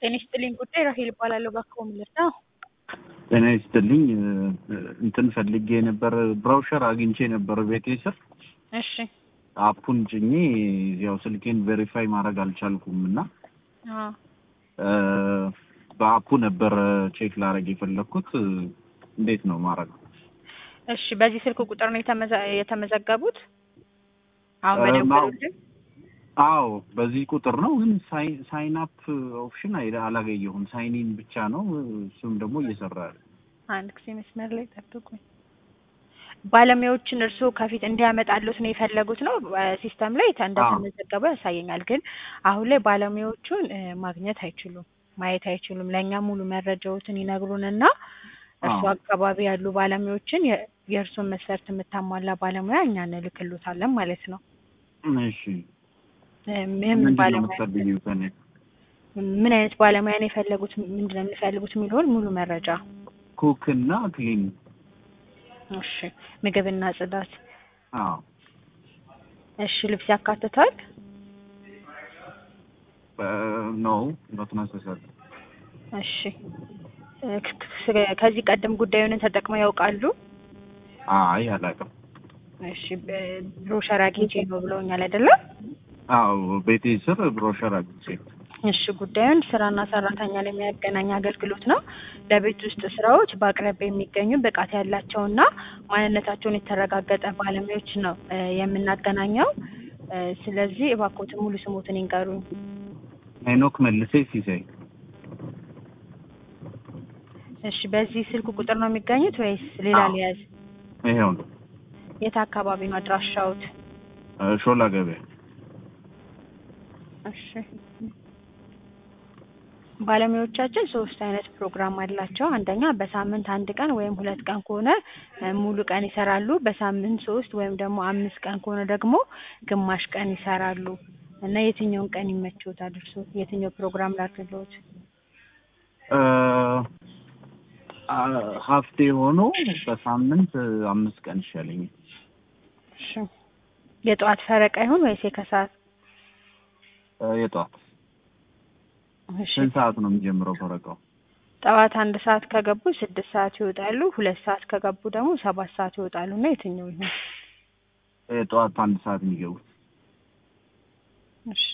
ጤና ይስጥልኝ ጉዳይ ራሄል እባላለሁ። እባክዎ ምን ልርዳው? ጤና ይስጥልኝ እንትን ፈልጌ ነበር ብራውሸር አግኝቼ ነበር ቤቴ ስር እሺ አፑን ጭኜ ያው ስልኬን ቬሪፋይ ማድረግ አልቻልኩም እና አዎ በአፑ ነበር ቼክ ላረግ የፈለግኩት እንዴት ነው ማድረግ እሺ በዚህ ስልክ ቁጥር ነው የተመዘ- የተመዘገቡት? አሁን እ በደወሉልን? አዎ በዚህ ቁጥር ነው ግን ሳይን አፕ ኦፕሽን አይ- አላገኘሁም ሳይኒን ብቻ ነው እሱም ደግሞ እየሰራ ያለ አንድ ጊዜ መስመር ላይ ጠብቁኝ። ባለሙያዎችን እርስዎ ከፊት እንዲያመጣሉት ነው የፈለጉት ነው ሲስተም ላይ ተ- እንደተመዘገበ ያሳየኛል። ግን አሁን ላይ ባለሙያዎቹን እ ማግኘት አይችሉም፣ ማየት አይችሉም። ለእኛ ሙሉ መረጃዎትን ይነግሩንና እርሱ አዎ። አካባቢ ያሉ ባለሙያዎችን የ- የእርሱን መስፈርት የምታሟላ ባለሙያ እኛ እንልክሎታለን ማለት ነው። እሺ እ ምን ምንድን ነው ባለሙያ የምትፈልጊው ከእኔ ምን አይነት ባለሙያ ነው የፈለጉት፣ ምንድን ነው የሚፈልጉት የሚለውን ሙሉ መረጃ። ኩክ እና ክሊን እሺ ምግብና ጽዳት። አዎ እሺ ልብስ ያካትታል? ነው ኖት ነሰሰሪ እሺ እ ክ- ክ- ከዚህ ቀደም ጉዳዩን ተጠቅመው ያውቃሉ? አይ አላውቅም እሺ በ- ብሮሸር አግኝቼ ነው ብለውኛል አይደለም? አዎ ቤቴ ስር ብሮሸር አግኝቼ እሺ ጉዳዩን ስራና ሰራተኛ ለሚያገናኝ አገልግሎት ነው። ለቤት ውስጥ ስራዎች በአቅራቢያ የሚገኙ ብቃት ያላቸውና ማንነታቸውን የተረጋገጠ ባለሙያዎች ነው እ የምናገናኘው። እ ስለዚህ እባክዎትን ሙሉ ስሞትን ይንገሩኝ። ሄኖክ መልሴ ሲሳይ እሺ በዚህ ስልክ ቁጥር ነው የሚገኙት ወይስ ሌላ አዎ። ሊያዝ? ይሄው ነው የት አካባቢ ነው አድራሻዎት? እ ሾላ ገበያ እሺ ባለሙያዎቻችን ሶስት አይነት ፕሮግራም አላቸው። አንደኛ በሳምንት አንድ ቀን ወይም ሁለት ቀን ከሆነ እ ሙሉ ቀን ይሰራሉ። በሳምንት ሶስት ወይም ደግሞ አምስት ቀን ከሆነ ደግሞ ግማሽ ቀን ይሰራሉ። እና የትኛውን ቀን ይመችዎታል እርስዎ? የትኛው ፕሮግራም ላድርግልዎት? እ አ- ሀፍ ዴይ ሆኖ በሳምንት አምስት ቀን ይሻለኛል እሺ የጠዋት ፈረቃ ይሁን ወይስ የከሰዓት? እ የጠዋት እሺ ስንት ሰዓት ነው የሚጀምረው ፈረቃው ጠዋት አንድ ሰዓት ከገቡ ስድስት ሰዓት ይወጣሉ። ሁለት ሰዓት ከገቡ ደግሞ ሰባት ሰዓት ይወጣሉ። እና የትኛው ይሁን? የጠዋት አንድ ሰዓት የሚገቡት እሺ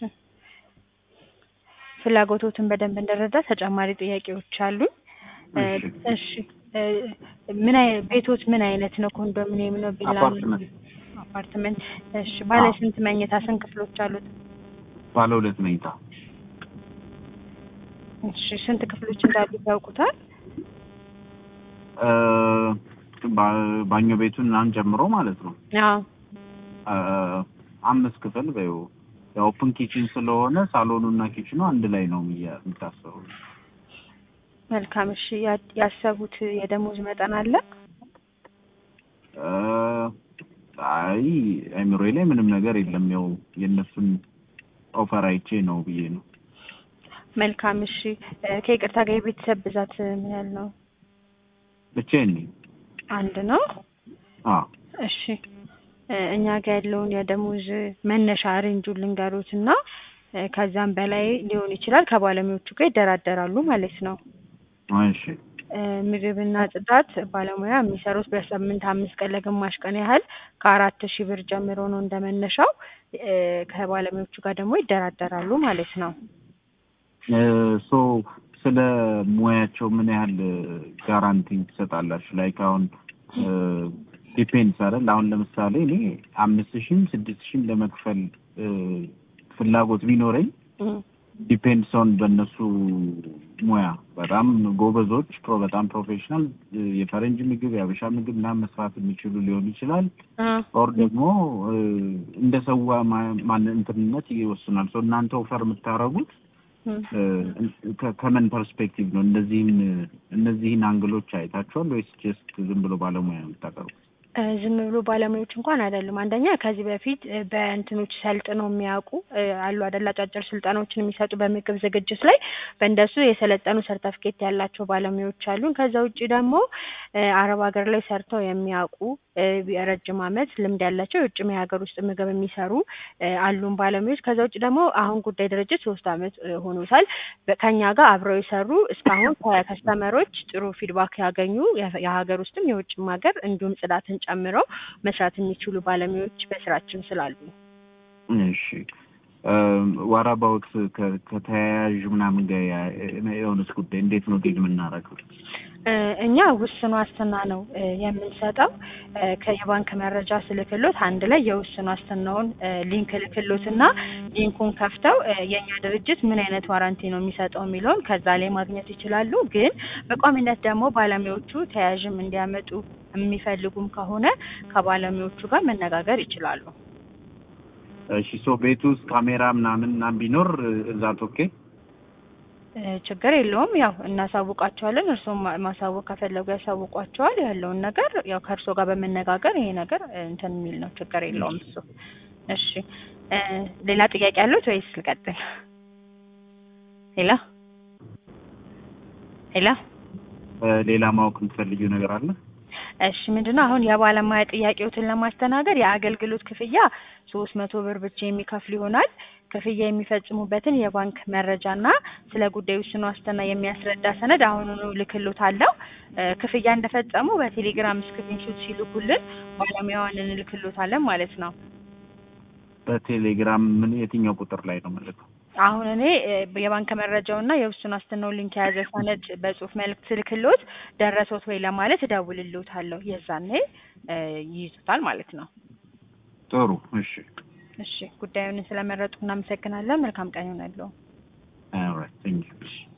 ፍላጎቶትን በደንብ እንድረዳ ተጨማሪ ጥያቄዎች አሉኝ። እ እሺ። እሺ እ ምን አይ ቤቶት ምን አይነት ነው? ኮንዶሚኒየም ነው? ቪላ ነው? አፓርትመንት አፓርትመንት። እሺ ባለ አዎ። ስንት መኝታ ስንት ክፍሎች አሉት? ባለ ሁለት መኝታ እሺ ስንት ክፍሎች እንዳሉት ያውቁታል? እ ባ- ባኞ ቤቱን ምናምን ጨምሮ ማለት ነው አዎ እ አምስት ክፍል በይው የኦፕን ኪችን ስለሆነ ሳሎኑ እና ኪችኑ አንድ ላይ ነው የሚያ- የሚታሰበው መልካም። እሺ ያ- ያሰቡት የደሞዝ መጠን አለ? እ አይ አይምሮዬ ላይ ምንም ነገር የለም ያው የእነሱን ኦፈር አይቼ ነው ብዬ ነው መልካም። እሺ እ ከይቅርታ ጋር የቤተሰብ ብዛት ምን ያህል ነው? ብቻዬን ነኝ አንድ ነው። አዎ እሺ እ እኛ ጋር ያለውን የደሞዝ መነሻ ሬንጁን ልንገሩት እና እ ከዛም በላይ ሊሆን ይችላል። ከባለሙያዎቹ ጋር ይደራደራሉ ማለት ነው። እሺ እ ምግብና ጽዳት ባለሙያ የሚሰሩት በሳምንት አምስት ቀን ለግማሽ ቀን ያህል ከአራት ሺህ ብር ጀምሮ ነው እንደመነሻው። እ ከባለሙያዎቹ ጋር ደግሞ ይደራደራሉ ማለት ነው። ሶ ስለ ሙያቸው ምን ያህል ጋራንቲ ትሰጣላችሁ? ላይክ አሁን ዲፔንድስ አይደል? አሁን ለምሳሌ እኔ አምስት ሺህም ስድስት ሺህም ለመክፈል እ ፍላጎት ቢኖረኝ እም ዲፔንድስ ኦን በእነሱ ሙያ በጣም ጎበዞች ፕሮ በጣም ፕሮፌሽናል የፈረንጅ ምግብ የአበሻ ምግብ ምናምን መስራት የሚችሉ ሊሆን ይችላል። እ ኦር ደግሞ እ እንደ ሰው ማን እንትንነት ይወስናል። ሶ እናንተ ኦፈር የምታደርጉት እም እ ከ- ከምን ፐርስፔክቲቭ ነው? እነዚህን እነዚህን አንግሎች አይታችኋል ወይስ ጀስት ዝም ብሎ ባለሙያ ነው የምታቀርቡት? እ ዝም ብሎ ባለሙያዎች እንኳን አይደሉም። አንደኛ ከዚህ በፊት እ በእንትኖች ሰልጥነው የሚያውቁ እ አሉ አይደል አጫጭር ስልጠናዎችን የሚሰጡ በምግብ ዝግጅት ላይ በእንደሱ የሰለጠኑ ሰርተፍኬት ያላቸው ባለሙያዎች አሉን። ከዛ ውጪ ደግሞ እ አረብ ሀገር ላይ ሰርተው የሚያውቁ እ የረጅም ዓመት ልምድ ያላቸው የውጭም የሀገር ውስጥ ምግብ የሚሰሩ እ አሉን ባለሙያዎች። ከዛ ውጪ ደግሞ አሁን ጉዳይ ድርጅት ሶስት ዓመት እ ሆኖታል በ ከእኛ ጋር አብረው የሰሩ እስካሁን ከከስተመሮች ጥሩ ፊድባክ ያገኙ የ- የሀገር ውስጥም የውጭም ሀገር እንዲሁም ጽዳትን ጨምረው መስራት የሚችሉ ባለሙያዎች በስራችን ስላሉ እሺ ዋት አባውት ከተያያዥ ምናምን ጋር ያ- የሆነስ ጉዳይ እንዴት ነው ዲል የምናደርገው? እ እኛ ውስን ዋስትና ነው እ የምንሰጠው እ ከየባንክ መረጃ ስልክሎት አንድ ላይ የውስን ዋስትናውን እ ሊንክ ልክሎት እና ሊንኩን ከፍተው እ የእኛ ድርጅት ምን አይነት ዋራንቲ ነው የሚሰጠው የሚለውን ከዛ ላይ ማግኘት ይችላሉ። ግን በቋሚነት ደግሞ ባለሙያዎቹ ተያያዥም እንዲያመጡ የሚፈልጉም ከሆነ ከባለሙያዎቹ ጋር መነጋገር ይችላሉ። እሺ ሶ ቤት ውስጥ ካሜራ ምናምን ምናምን ቢኖር እዛ ኦኬ እ ችግር የለውም። ያው እናሳውቃቸዋለን። እርስዎም ማ- ማሳወቅ ከፈለጉ ያሳውቋቸዋል። ያለውን ነገር ያው ከእርስዎ ጋር በመነጋገር ይሄ ነገር እ እንትን የሚል ነው። ችግር የለውም እሱ። እሺ እ ሌላ ጥያቄ አሉት ወይስ ልቀጥል? ሄሎ ሄሎ ሌላ ማወቅ የምትፈልጊው ነገር አለ? እሺ ምንድነው አሁን የባለሙያ ጥያቄዎትን ለማስተናገድ የአገልግሎት ክፍያ ሶስት መቶ ብር ብቻ የሚከፍል ይሆናል። ክፍያ የሚፈጽሙበትን የባንክ መረጃና ስለ ጉዳዩ ውስን ዋስትና የሚያስረዳ ሰነድ አሁኑኑ እልክልዎታለሁ። እ ክፍያ እንደፈጸሙ በቴሌግራም ስክሪንሾት ሲልኩልን ባለሙያዋን እንልክልዎታለን ማለት ነው። በቴሌግራም ምን የትኛው ቁጥር ላይ ነው የምልከው? አሁን እኔ እ የባንክ መረጃውና የውስን ዋስትናውን ሊንክ የያዘ ሰነድ በጽሁፍ መልእክት ስልክልዎት ደረሶት ወይ ለማለት እደውልልዎታለሁ። የዛኔ እ ይይዙታል ማለት ነው። ጥሩ እሺ። እሺ ጉዳዩን ስለመረጡ እናመሰግናለን። መልካም ቀን ይሆናልዎ። ኦልራይት ቴንክ ዩ